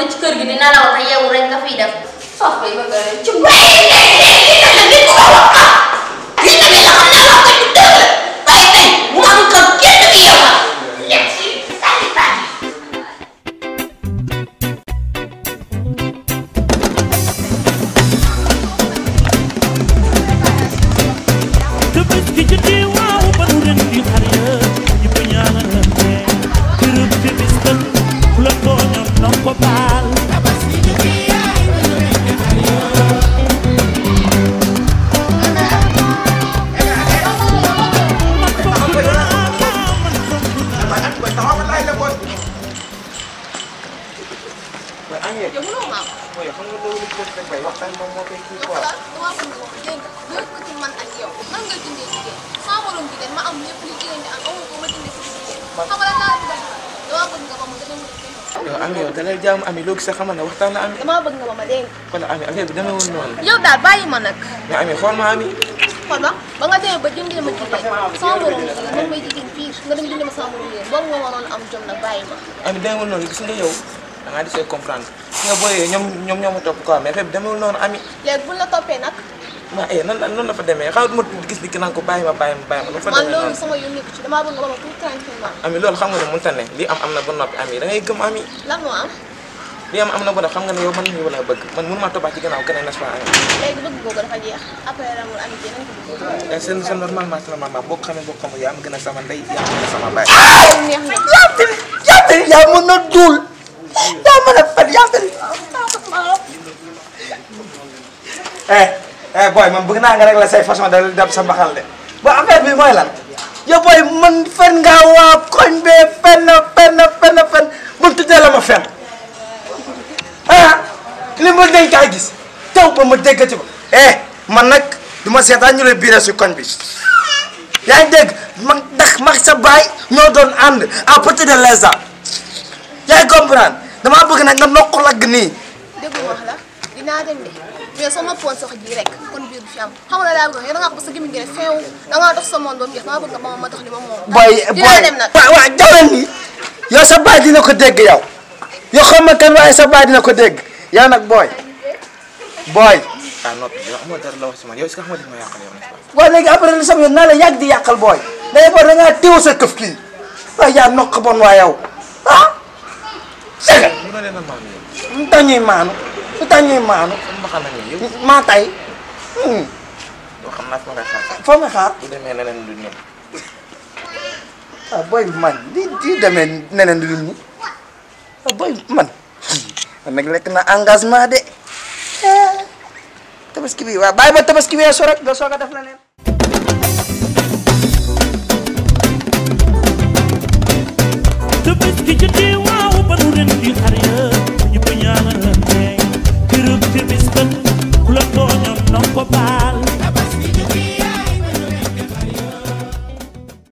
ne ci kër gi di nelaw te yeewu rek nga fiy def sof bay bëgg a ci Tabaski jotee waaw ba nu ren di xar ya ñëpp ñaanalante kërëb te bis kan ku la tooñoon na ko baal man fonk naa man fonk naa yow mënoo maa dama bëgg nga wax dégg nga lépp ci man ak yow nan nga jëndee jigéen sama morom jigéen ma am lépp li jigéen di am amu ko ma jëndee si jigéen xam nga lan laa bëgg dama bëgg nga ba ma gën a mën yow Ami yow dalay jaamu Ami loo gis sa xamal ne waxtaan na Ami dama bëgg nga ba ma dégg wala Ami affaire bi demeewul noonu yow daal bàyyi ma nag mais Ami xool ma Ami xool ba ba nga demee ba jëndee ma jigéen sama morom jigéen man may jigéen pire nga dem jëndee ma sama morom jigéen boobu nga waroon am jom nag bàyyi ma Ami demeewul noonu gis nga yow da ngaa desee comprendre gis nga booyee ñoom ñoom ñoo ma topp quoi mais affaire bi demeewul noonu Ami léegi buñ la toppee nag ma eh nan noonu la fa demee xam nga ma gis ni ki naan ko bàyyi ma bàyyi ma bàyyi ma lu fa man demee loolu noonu sama yoon nekku ci damaa bëgg nga ba ma tout tranquillement Ami loolu xam nga ne mënta ne lii am am na ba noppi Ami da ngay gëm Ami lan moo am lii am am na ba noppi xam nga ne yow man mii wala bëgg man mënu maa toppaat ci gannaaw keneen n'est-ce pas Ami léegi bëgg googu dafa jeex après ramul am jeneen ko bëgg Eh, c'est c'est normalement c'est normalement boo ko xamee boo ko xamul yaa am gën a sama ndey yaa am gën a sama baay neex na Yaatal yaa mën a duul yaa mën a fen yaatal eh eh booy man bëgg naa nga rek la say façon de dab sa mbaxal de ba affaire bi mooy lan yow booy man fen nga waa koñ bee fen fen fen fen bu tuddee la ma fen ah li ma dañ kaa gis taw ba ma déggati ko eh man nag du ma seetaan ñu lay biire si koñ bi yaa ngi dégg mag ndax mag sa baay ñoo doon ànd à partir de l'instant yaa ngi comprendre damaa bëgg nag nga nokk lagg nii dégg nga wax la dinaa dem de mais soo ma poon sox ji rek kon biir du fi am xam nga laa bëgg yow da ngaa ko ba sa gémmiñ gi rek feew da ngaa dox sa monde ba mu jeex dama bëgg nga ba ma ma dox li ma moom booy dinaa dem nag waaw waaw jawlen nii yow sa baay dina ko dégg yow yow xam ma kan waaye sa baay dina ko dégg yow nag booy booy ah noppi yow amoo dara la wax si man yow est-ce que xam nga def ma yàqal yow n'est-ce pas booy léegi après li sama yoon naa la yàgg di yàqal booy day booy da ngaa téew sa këf kii waaye yaa nokk bon waa yow ah sega li ma leen a maam yow lu tax ñuy maanu lu tax ñuy maanu sama mbaxal na nii yow maa tay hmm, yow xam naa fi ma ngay xaar foo nga xaar bu demee neneen du ñëw ah booy man di di demee neneen du ñi ah booy man man nag lekk na engagement de Eh, tabaski bi waaw bàyyi ba tabaski weesu rek nga soog a def leneen